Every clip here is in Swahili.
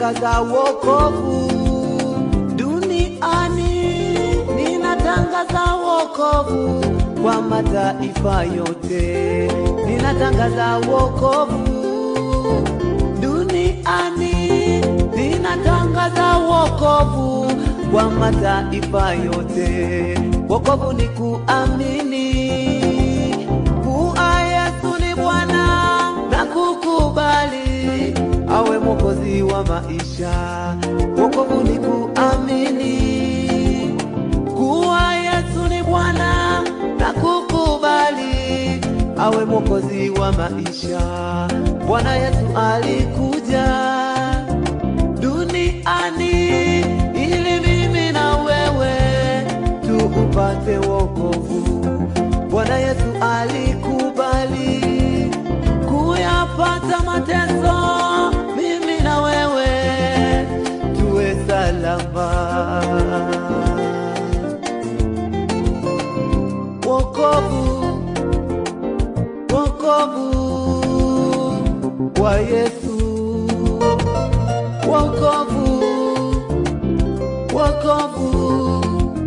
ninatangaza wokovu duniani, ninatangaza wokovu kwa mataifa yote, ninatangaza wokovu duniani, ninatangaza wokovu kwa mataifa yote. Wokovu ni kuamini kuwa Yesu ni Bwana na kukubali awe mwokozi wa maisha. Wokovu ni kuamini kuwa Yesu ni Bwana na kukubali awe mwokozi wa maisha. Bwana Yesu alikuja duniani ili mimi na wewe tuupate wokovu. Bwana Yesu alikubali kuyapata mateso, mimi na wewe tuwe salama. Wokovu, wokovu wa Yesu, wokovu, wokovu,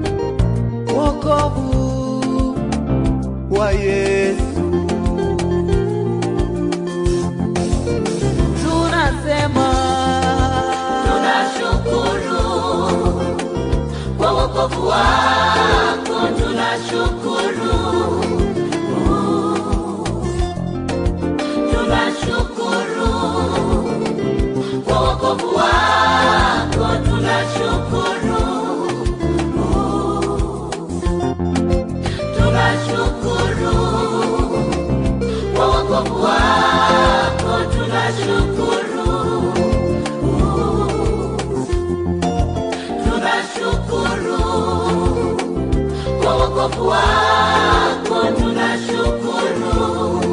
wokovu wa Yesu. Tunasema Tunashukuru kwa wokovu wako, tunashukuru. Tunashukuru kwa wokovu wako, tunashukuru. Tunashukuru kwa wokovu wako, tunashukuru. tunashukuru kwa wokovu wako, tunashukuru.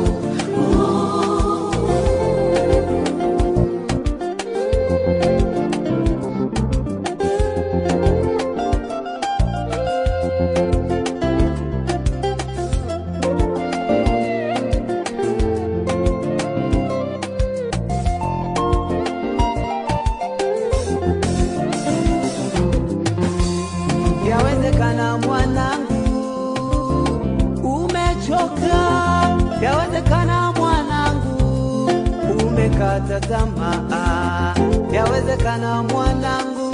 Yawezekana mwanangu umechoka, yawezekana mwanangu umekata tamaa, yawezekana mwanangu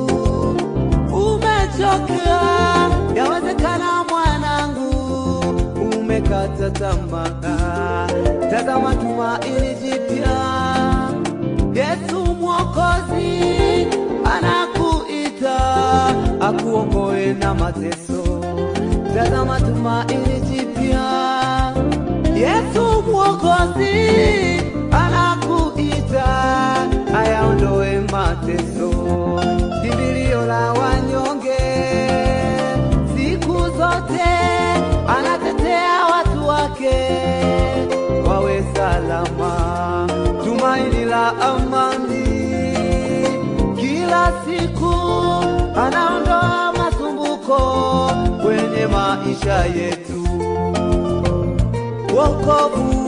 umechoka, yawezekana mwanangu umekata tamaa. Tazama tumaini jipya Yesu Mwokozi anakuita akuokoe na mateso. Tazama tumaini jipya, Yesu Mwokozi anakuita ayaondoe mateso. Kimbilio la wanyonge siku zote, anatetea watu wake wawe salama. Tumaini la amani kila siku anaondoa masumbuko kwenye maisha yetu. Wokovu,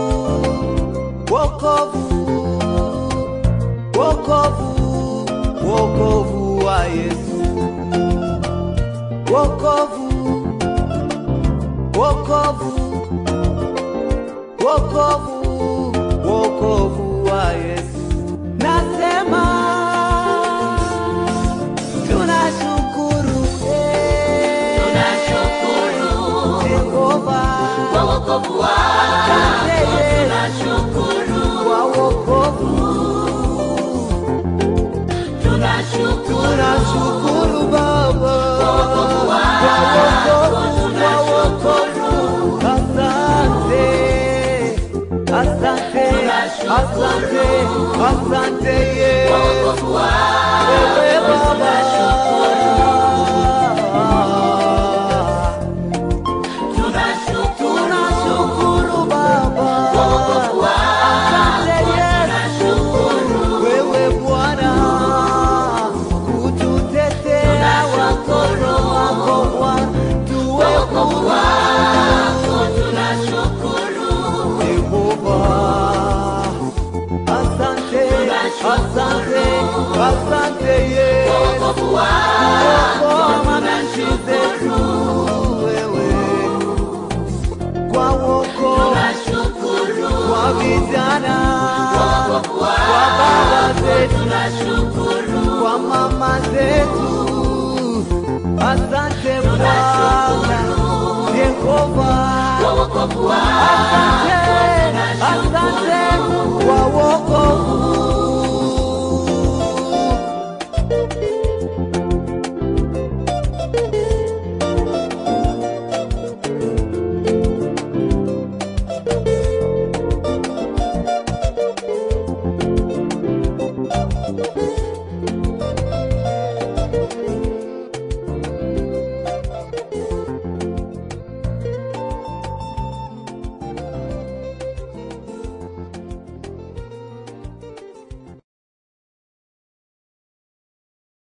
wokovu, wokovu, wokovu wa Yesu. Wokovu, wokovu, wokovu, wokovu wa Yesu. Nasema tunashukuru, eh, Tunashukuru Jehova, kwa wokovu wako, asante tunashukuru. kwa wokovu. Tunashukuru Tunashukuru Baba kwa wokovu, kwa wokovu. Asante, wako kuokoa manchi zetu wewe, kwa wokovu tunashukuru kwa vijana, wokovu kwa wako baba zetu, tunashukuru kwa mama zetu. Asante Bwana Yehova, wokovu wako asante